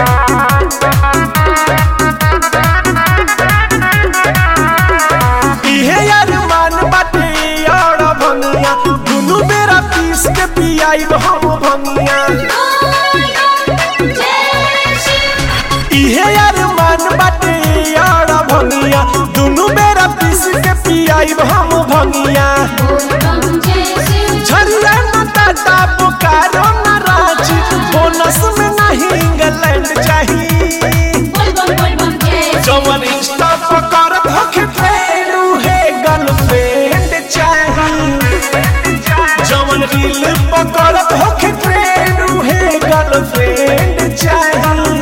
इहे अरमान बाटे और भंगिया दुनु बेरा पीस के पियाई हम भंगिया इहे अरमान बाटे और भंगिया दुनु बेरा पीस के पियाई हम भंगिया झरिया न टाटा बोकारो न रांची बोनस में नहीं इंग्लैंड चाहिए जवन इंस्टा पर करत होखे फेरू है गर्लफ्रेंड चाहिए जवन रील पर करत होखे फेरू है गर्लफ्रेंड चाहिए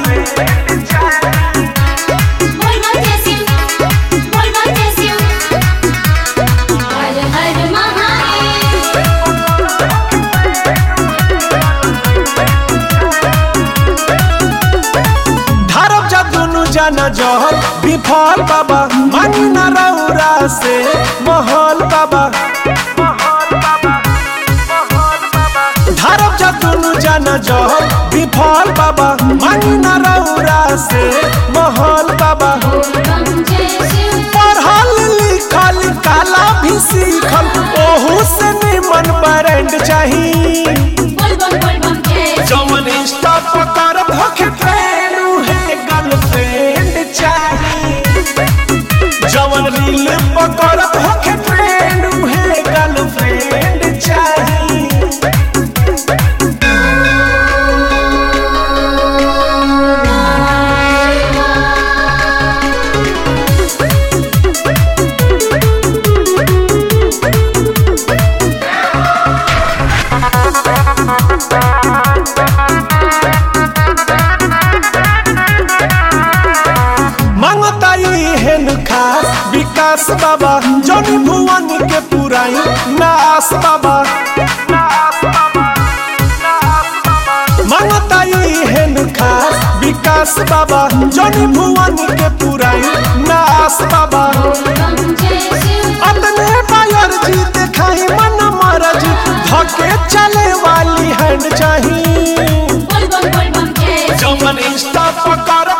धरब जा दुनु जाना जहर विफल बाबा मानी न रौरा से महल बाबा धरब जा दुनु जाना जहर विफल बाबा मानी न रौरा से महल बाबा पढ़ल लिखल काला भी सीखल ओहू से निमन ब्रांड चाहिए जवन इंस्टा पर करब होखे फेरू है गर्लफ्रेंड चाहिए जवन रील पर करब होखे फेरू है गर्लफ्रेंड चाहिए मांगताई हेन खास विकास बाबा जनी भुवन के पुराई नास बाबा मांगताई हेन खास विकास बाबा जनी भुवन के पुराई नास बाबा अपने बायर जी दिखाई मन मरज धके चले वाली हैंड चाहिए जमन इंस्टा पर कर